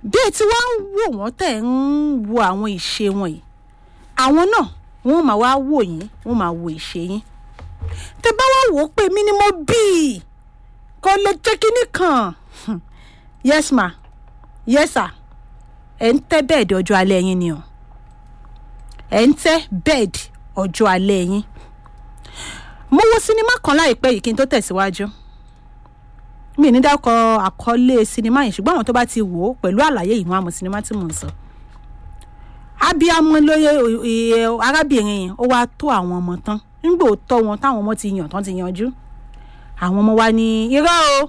bí ẹ ti wá ń wò wọ́n tẹ̀ ń wo àwọn ìṣe wọn yìí àwọn náà wọ́n máa wá wò yín wọ́n máa wo ìṣe yín tẹ bá wá wò ó pé mí ni mo bí i kò lè jẹ́ kínní kan Hmm. yes ma yes sir ẹ̀ ń tẹ́ bẹ́ẹ̀dì ọjọ́ alẹ́ yín ni o ẹ̀ ń tẹ́ bẹ́ẹ̀dì ọjọ́ alẹ́ yín mo wo sinimá kan láìpẹ́ yìí kí n tó tẹ̀síwájú mi ní dákọ àkọlé sinimá yìí ṣùgbọ́n àwọn tó bá ti wò ó pẹ̀lú àlàyé yìí wọn àmọ́ sinimá tí mò ń sọ abiyamọ lóye ẹ, arábìnrin yẹn ó wá tó àwọn ọmọ tán nígbà ó tọ́ wọn táwọn ọmọ ti yàn tán ti yanjú àwọn ọmọ wa ní irọ́ o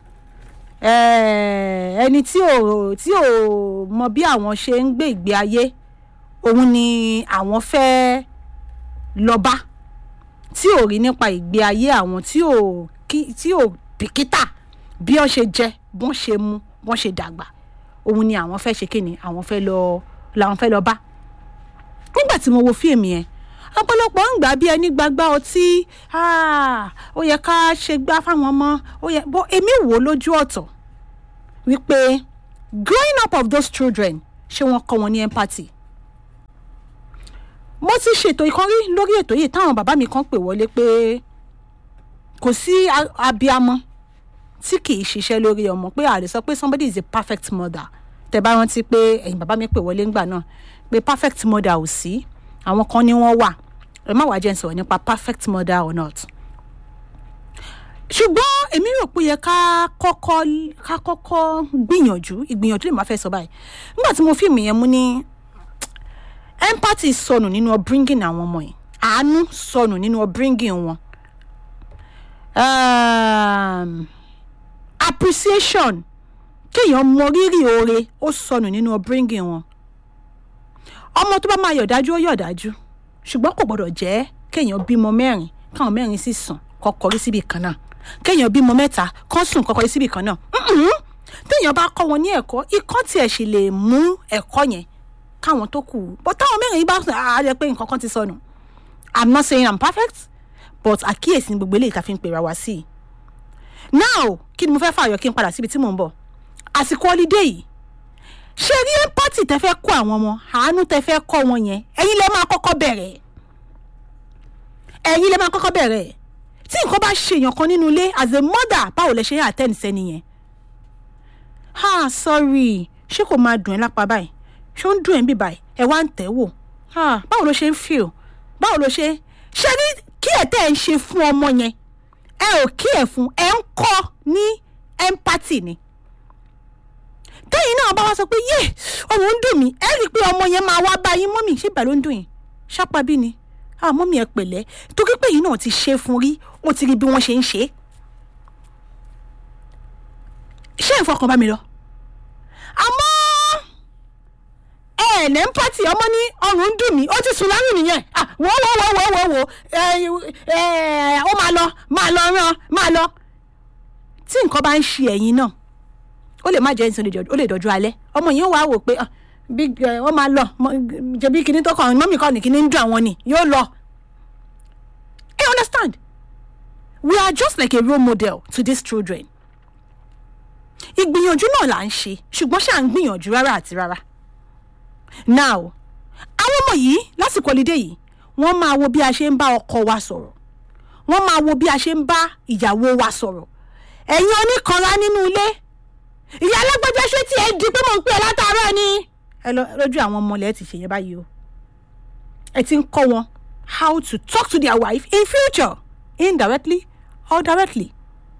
Eh, ẹni tí ò tí ò mọ bí àwọn ṣe ń gbé ìgbé ayé òun ni àwọn fẹ́ lọ bá tí ò rí nípa ìgbé ayé àwọn tí ò kí- tí ò bìkítà bí wọ́n ṣe jẹ bọ́n ṣe mu bọ́n ṣe dàgbà òun ni àwọn fẹ́ ṣe kíni àwọn fẹ́ lọ làwọn fẹ́ lọ bá nígbà tí mo wo fíìmù yẹn ọ̀pọ̀lọpọ̀ ń gbà bí ẹni gbàgbá ọtí ah, ó yẹ ká ṣe gbá fáwọn ọmọ ó yẹ bọ́ èmi wò ó lójú ọ̀tọ̀ wípé growing up of those children ṣé wọ́n kọ́ wọn ní empathy mo ti ṣètò ìkan rí lórí ètò yìí táwọn bàbá mi kan pè wọlé pé kò sí a- abiyamọ tí kì í ṣiṣẹ́ lórí ọmọ pé a lè sọ pé somebody is a perfect mother tẹ bá rántí pé ẹ̀yin bàbá mi pè wọlé ńgbà náà pé perfect mother ò sí àwọn kan ní wọ́n wà ẹ má wàá jẹ́ n sọ̀rọ̀ nípa perfect mother or not ṣùgbọ́n èmi rò pé ó yẹ ká kọ́kọ́ ká kọ́kọ́ gbìyànjú ìgbìyànjú lè má fẹ́ sọ báyìí nígbà tí mo fíìmù yẹn mú ní empathy sọnù nínú upbringing àwọn ọmọ yìí àánú sọnù nínú upbringing wọn um, appreciation kéèyàn mọ rírì oore ó sọnù nínú upbringing wọn ọmọ tó bá máa yọ̀dájú ó yọ̀dájú ṣùgbọ́n kò gbọ́dọ̀ jẹ́ kéèyàn bímọ mẹ́rin káwọn mẹ́rin sì sùn kọ́kọ́rí síbi kan náà kéèyàn bímọ mẹ́ta kán sùn kọ́kọ́rí síbi kan náà Mm-mm. téèyàn bá kọ́ wọn ní ẹ̀kọ́ ikọ́ tiẹ̀ sì lè mú ẹ̀kọ́ yẹn káwọn tó kù bọ́ táwọn mẹ́rin yìí bá sùn á jẹ́ pé nǹkan kan ti sọnù i'm not saying i'm perfect but àkíyèsí ni gbogbo eléyìí tá a fi ń pera wá sí i now kí ni mo fẹ́ fààyàn kí n padà síbi tí mò ń bọ̀ àsìkò holiday yìí ṣe rí empathy tẹ fẹ́ kọ́ àwọn ọmọ àánú tẹ fẹ́ kọ́ wọn yẹn ẹ̀yin lẹ máa kọ́kọ́ bẹ̀rẹ̀ ẹ̀yin lẹ máa kọ́kọ́ bẹ̀rẹ̀ tí nǹkan bá ṣe èèyàn kan nínú ilé as a mother báwo lẹ ṣe ń attend sẹ́ni yẹn ah sorry ṣé kò máa dùn ẹ́ lápá báyìí ṣé ó ń dùn ẹ́ bí báyìí ẹ wá ń tẹ̀ wò ah báwo ló ṣe ń feel báwo ló ṣe ṣe ní kí ẹ̀ tẹ́ ẹ̀ ń ṣe fún ọmọ yẹn ẹ ò kí ẹ̀ fún ẹ ń kọ́ ní empathy ni tẹ́yìn náà bá wá sọ pé yé ọmọ ń dùn mí ẹ rí i pé ọmọ yẹn máa wá bá yín mọ́mì ṣé ìgbà ló ń dùn yín ṣápá bí ni ah mọ́mì ẹ pẹ̀lẹ́ torí pé yìí náà ti ṣe fún rí ó ti rí bí wọ́n ṣe ń ṣe é ṣé ìfọkàn bá mi lọ àmọ́ ẹ ẹ̀ ní empathy ọmọ ní ọrùn ń dùn mí ó ti sùn lárùn nìyẹn ah wò wò wò wò wò wò ẹ ẹ ó máa lọ máa lọ rán máa lọ tí nǹkan bá ń ṣe ẹ̀yin náà ó lè má jẹ́ ìsìn ó lè dọ̀jú alẹ́ ọmọ yìí ó wàá wò pé ah, bí ẹ, wọ́n máa lọ mọ- jẹ̀bi kinní tó kàn mọ́mì kan ní kinní ń dùn àwọn ni yóò lọ. you understand we are just like a role model to these children. ìgbìyànjú náà là ń ṣe ṣùgbọ́n ṣáà ń gbìyànjú rárá àti rárá. now àwọn ọmọ yìí lásìkò ọlídé yìí wọ́n máa wo bí a ṣe ń bá ọkọ wa sọ̀rọ̀ wọ́n máa wo bí a ṣe ń bá ìyàwó wa sọ̀rọ̀ ẹ̀yin oníkanra nínú ilé ìyá alágbájá ṣé tí ẹ di pé mò ń pè é látàárọ̀ ni. ẹ lọ lójú àwọn ọmọ ilẹ̀ ti ṣèyẹn báyìí o ẹ ti ń kọ́ wọn how to talk to their wife in future indirectly or directly.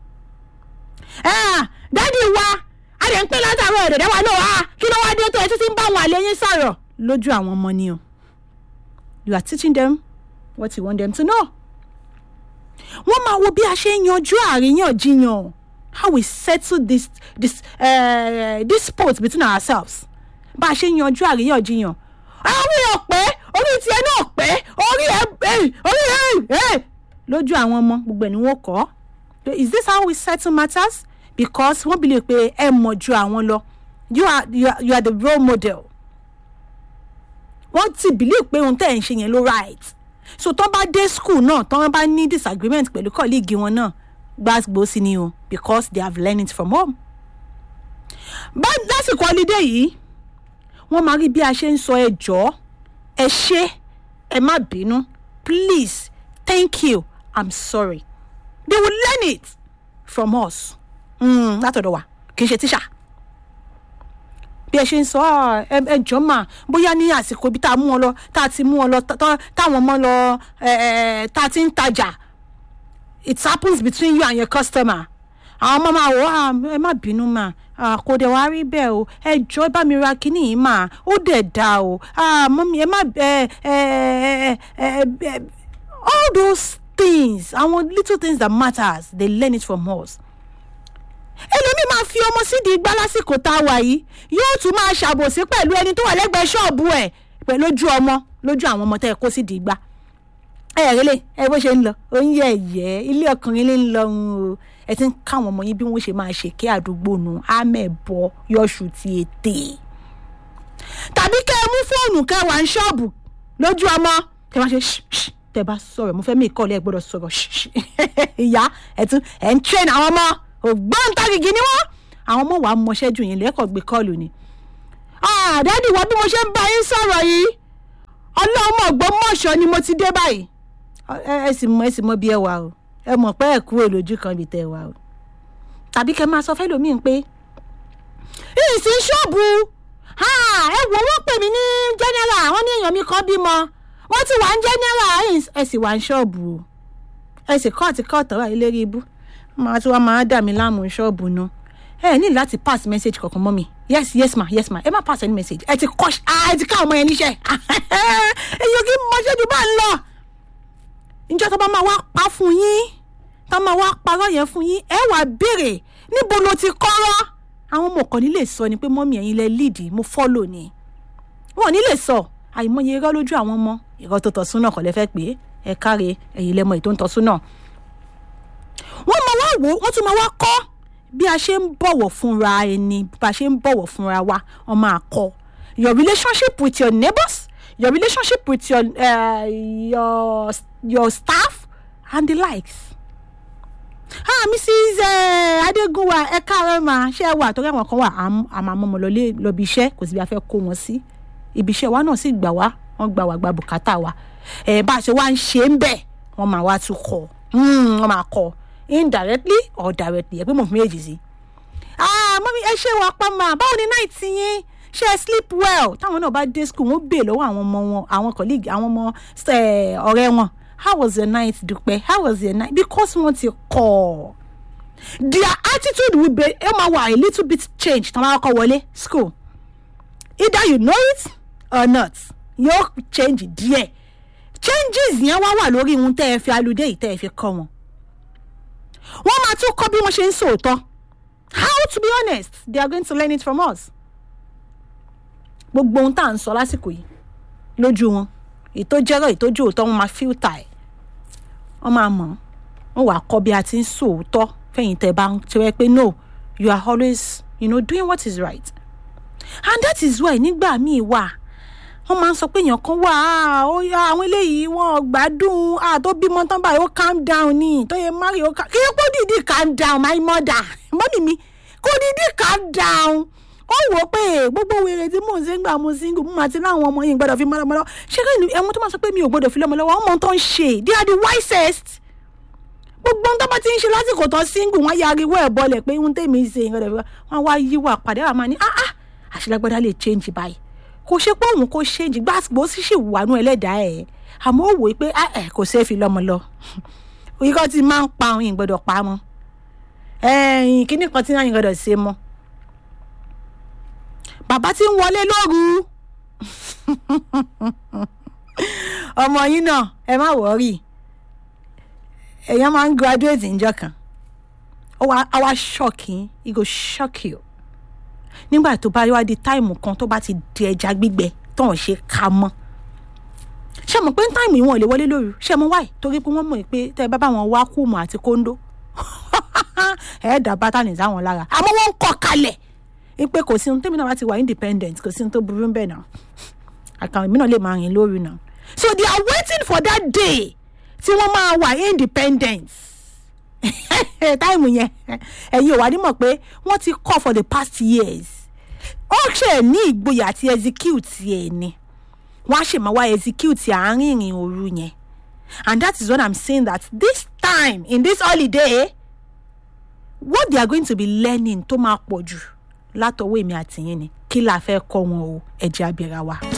Ah, dádì wa a lè ń pè látàárọ̀ ẹ̀dẹ̀dẹ̀ wa náà wá kí ló wá dé tó ẹ títí ń bá àwọn àlẹ́ yín sọ̀rọ̀ lójú àwọn ọmọ ni o you are teaching them what you want them to know. wọ́n máa wo bí a ṣe ń yanjú àríyànjiyàn how we settle this this uh, dispute between ourselves bá a ṣe ń yanjú àríyànjiyàn àwọn èèyàn pé orí tiẹ̀ náà pé orí ẹ̀ ẹ̀ orí ẹ̀ ẹ̀ lójú àwọn ọmọ gbogbo ẹ̀ ni wọ́n kọ́ is this how we settle matters because wọ́n believe pé ẹ mọ̀ ju àwọn lọ you are you are you are the role model wọ́n ti believe pé ohun tẹ́ ẹ̀ ń ṣe yẹn ló right so tán bá dé school náà tán bá ní disagreement pẹ̀lú colleague wọn náà gbàgbó sí ni o because they have learned it from home bá lásìkò ọlídé yìí wọ́n máa rí bí a ṣe ń sọ ẹ jọ̀ọ́ ẹ ṣé ẹ má bínú please thank you i'm sorry they will learn it from us mm, látọ̀dọ̀ wa kì í ṣe tíṣà bí ẹ ṣe ń sọ "Ah, ẹ ẹ jọ̀ọ́ mà bóyá ní àsìkò ibi tá a mú wọn lọ tá a ti mú wọn lọ tá- tá- táwọn ọmọ lọ ẹ, ẹ, tá a ti ń tajà it happens between you and your customer àwọn ọmọ máa wọ "Ah, ẹ má bínú mà Ah, kò dẹ̀ wá rí bẹ́ẹ̀ o ẹ jọ̀ọ́ ẹ bá mi ra kínní yìí mà ó dẹ̀ da o Ah, mọ́mí ẹ má ẹ ẹ ẹ ẹ ẹ all those things àwọn little things that matters they learn it from us ẹlòmíì máa fi ọmọ sídìí igbá lásìkò tá a wà yìí yóò tún máa ṣàbòsí pẹ̀lú ẹni tó wà lẹ́gbẹ̀ẹ́ ṣọ́ọ̀bù ẹ̀ pẹ̀lú ojú ọmọ lójú àwọn ọmọ tẹ́ ẹ kó sídìí igbá ẹ ẹ rẹlẹ ẹ bó ṣe ń lọ ó ń yẹ ẹyẹ ilé ọkùnrin ló ń lọ ń o ẹ ti ń káwọn ọmọ yín bí wọn ṣe máa ṣe kí àdúgbò nù ámẹbọ yọṣù ti ètè tàbí kẹ́ ẹ mú fóònù kẹ́ ẹ wà ní ṣọ́ọ̀bù lójú ọmọ tẹ́ bá ṣe ṣì ṣì tẹ́ bá sọ̀rọ̀ mo fẹ́ mí ìkọlẹ ẹ gbọ́dọ̀ sọ̀rọ̀ ṣì ṣì ìyá ẹ tún ẹ ń train àwọn ọmọ ògbóǹtarìgì ni wọn àwọn ọmọ wàá mọṣẹ́ jù yín lẹ́kọ̀ọ́ gbé kọ́ọ̀lù ni àdádì wọ bí mo ṣe ń bá yín sọ̀rọ̀ yìí ọlọ́mọ Ògbómọ̀ṣọ́ ni mo ti dé báyìí ẹ ẹ sì mọ ẹ sì mọ bí ẹ wà o ẹ mọ̀ pé ẹ kúrò lójú kan bí tẹ ẹ wà o tàbí kẹ máa sọ fẹ́lòmíì pé ìsìn ṣọ́ọ̀bù ah, ẹ wò wọ́n pè mí ní general wọ́n ní èèyàn mi kan bímọ wọ́n ti wà ní general ẹ sì wà ní ṣọ́ọ̀bù o ẹ sì kọ́ àti kọ́ ọ̀tọ̀ ilé rí ibú máa tí wọ́n máa dà mí láàmú ṣọ́ọ̀bù nu ẹ ní láti pass message kankan mọ́ mi yes yes ma yes ma ẹ má pass any message ẹ ti kọ́ ẹ ti ká ọmọ yẹn níṣẹ́ èyí kì í mọṣẹ́ ju bá ń lọ ìjọ tó bá máa wá pa fún yín tó máa wá parọ́ yẹn fún yín ẹ wàá béèrè níbo ló ti kọ́rọ́ àwọn ọmọ kan ní lè sọ ni pé mọ́mí ẹ̀yin lẹ líìdì mo fọ́lò ni wọn ò ní lè sọ àìmọye irọ́ lójú àwọn ọmọ irọ́ tó tọ́ súnà kọ́ lẹ fẹ́ pé ẹ káre ẹ̀yin lẹ́mọ èyí tó ń tọ́ súnà wọ́n máa wá wò ó wọ́n tún máa wá kọ́ bí a ṣe ń bọ̀wọ̀ fúnra ẹni bá a ṣe ń bọ̀wọ̀ fúnra wa wọ́n máa kọ́ your relationship with your neighbors your relationship with your uh, your your staff and the likes. ah mrs uh, adégúnwà ẹ káàárọ̀ mà ṣé ẹ wà torí àwọn kan wà àmọ́ àmọ́ lọlé lọ́bi iṣẹ́ kò sí bí a fẹ́ kó wọn sí ibi iṣẹ́ wa náà sì gbà wá wọ́n gbà wá gba bùkátà wa ẹ̀ bá a ṣe wá ń ṣe ń bẹ̀ wọ́n máa wá tún kọ́ wọ́n máa kọ́ indirectly or directly ẹ pé mo fi méjì sí. ah mọ́mí ẹ ṣe wà pa mà báwo ni náà ti yín ṣe ẹ sleep well táwọn náà bá dé school wọ́n bè lọ́wọ́ àwọn ọmọ wọn àwọn colleague àwọn ọmọ ọ̀rẹ́ wọn how was your night dúpẹ́ how was your night because wọ́n ti kọ́ their attitude will be ẹ máa wà a little bit change tí wọ́n máa kọ́ wọlé school either you know it or not yóò change díẹ̀ changes yẹn wá wà lórí ohun tẹ́ ẹ fi aludé yìí tẹ́ ẹ fi kọ́ wọn wọ́n máa tún kọ́ bí wọ́n ṣe ń sòótọ́ how to be honest they are going to learn it from us gbogbo ohun tá à ń sọ lásìkò yìí lójú wọn ètò jẹ́rọ̀ ètò ojú òótọ́ wọn máa fíltà ẹ̀ wọ́n máa mọ̀ wọ́n wàá kọ́ bí a ti ń sòótọ́ fẹ̀yìn tẹ̀ bá ń tẹ́wẹ́ pé no you are always you know, doing what is right and that is why nígbà míì wà wọ́n máa ń sọ pé èèyàn kan wà á ó yá àwọn eléyìí wọ́n gbádùn á tó bímọ tán báyìí ó calm down ní tó yẹ mari ó calm kí ló dìídì calm down my mother mọ́mì mi kó dìídì calm down ó wò ó pé gbogbo wèrè tí mò ń ṣe ń gbà mo single mo máa ti láwọn ọmọ yìí gbọ́dọ̀ fi mọ́lọ́mọ́lọ́ ṣé kí ni ẹ̀wọ̀n tó máa sọ pé mi ò gbọ́dọ̀ fi lọ́mọlọ́wọ́ ọmọ tó ń ṣe they are the wisest gbogbo ohun tó bá ti ń ṣe lásìkò tó single wọ́n yariwo ẹ̀ bọ́lẹ̀ pé ohun tèmi ń ṣe ìrọ̀lẹ́ wọn wá yíwà pàdé àwọn máa ní ah ah àṣìlágbádá lè change báyìí kò ṣe pé òun kò change gbàgbó sì ṣì wà nú ẹlẹ́dàá ẹ̀ àmọ́ ó wò ó pé ẹ̀ kò ṣeé fi lọ́mọ lọ òyìnbó ti máa ń pa òun ìgbọ́dọ̀ pa mọ́ ẹ̀yìn kíní kan tí náà yìí gbọ́dọ̀ ṣe mọ́ bàbá tí ń wọlé lóru ọmọ yín náà ẹ má wọrí èèyàn máa ń graduate níjọ́ kan ó wá shock yín he go shock you nígbà tó bá wá di táìmù kan tó bá ti di ẹja gbígbẹ tó ń ṣe ká mọ́ ṣé mo pé táìmù yìí wọn ò lè wọlé lóru ṣé mo wáyé torí pé wọ́n mọ̀ pé tẹ́ ẹ bá bá wọn wá kùmọ̀ àti kóńdó ẹ̀ẹ́dà bátànì sáwọn lára àmọ́ wọ́n ń kọ́ kalẹ̀ pé kò sí ohun tẹ́mi náà bá ti wà independent kò sí ohun tó burú bẹ́ẹ̀ náà àkàwọn èmi náà lè máa rìn lóru náà so they are waiting for that day tí wọ́n máa wà independent táìmù yẹn ẹ̀yin ò wá ní mọ̀ pé wọ́n ti kọ́ for the past years ó ṣe ní ìgboyà àti execute ẹ̀ ni wọ́n á ṣe máa wá execute àárín ìrìn òru yẹn and that is what i'm saying that this time in this holiday what they are going to be learning tó máa pọ̀ jù látọwọ́ èmi àtìyín ni kí la fẹ́ kọ́ wọn o ẹ̀jẹ̀ abẹ́ra wa.